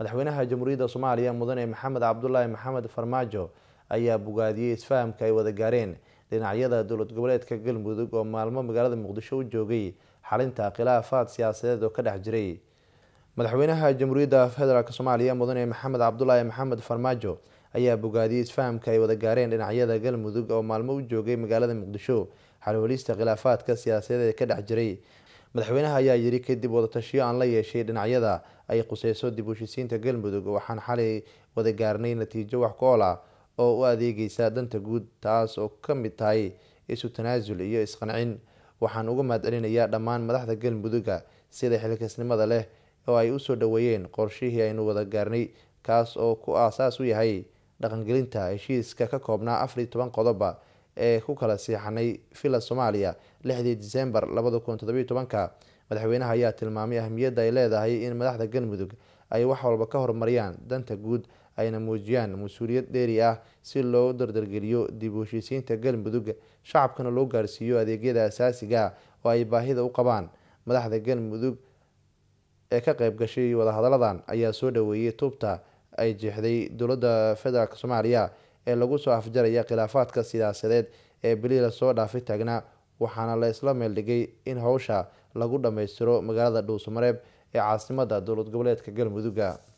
madaxweynaha jamhuuriyadda soomaaliya mudane maxamed cabdulaahi maxamed farmaajo ayaa bogaadiyey isfahamka ay wada gaareen dhinacyada dowlad goboleedka galmudug oo maalmo magaalada muqdisho u joogay xalinta khilaafaad siyaasadeed oo ka dhex jiray madaxweynaha jamhuuriyadda federaalk soomaaliya mudane maxamed cabdulaahi maxamed farmaajo ayaa bogaadiyey isfahamka ay wada gaareen dhinacyada galmudug oo maalmo u joogay magaalada muqdisho xalwalista khilaafaadka siyaasadeed ee ka dhex jiray madaxweynaha ayaa yiri kadib wadatashiyo aan la yeeshay dhinacyada ay quseyso dib u heshisiinta galmudug waxaan xalay wada gaarnay natiijo wax ku ool ah oo u adeegeysa danta guud taas oo ka mid tahay isu tanaasul iyo isqancin waxaan uga mahadcelinayaa dhammaan madaxda galmuduga sida xilkasnimada leh oo ay usoo dhaweeyeen qorshihii aynu wada gaarnay kaas oo ku aasaas u yahay dhaqangelinta heshiiska ka koobnaa afar iyo toban qodoba ee ku kala siixanay villa soomaaliya lixdii disembar labada kun todobiyo tobanka madaxweynaha ayaa tilmaamay ahmiyadda ay leedahay in madaxda galmudug ay wax walba ka horumariyaan danta guud ayna muujiyaan mas-uuliyad dheeri ah si loo dardargeliyo dib u heshiisiinta galmudug shacabkana loo gaarsiiyo adeegyada asaasiga oo ay baahida u qabaan madaxda galmudug ee ka qeyb gashay wadahadalladan ayaa soo dhaweeyey tuubta ay jeexday dowladda federaalk soomaaliya ee lagu soo afjaraya khilaafaadka siyaasadeed ee beli lasoo dhaafay taagnaa waxaana la isla meeldhigay in howsha lagu dhammaystiro magaalada dhuusamareeb ee caasimada dowlad goboleedka galmudugga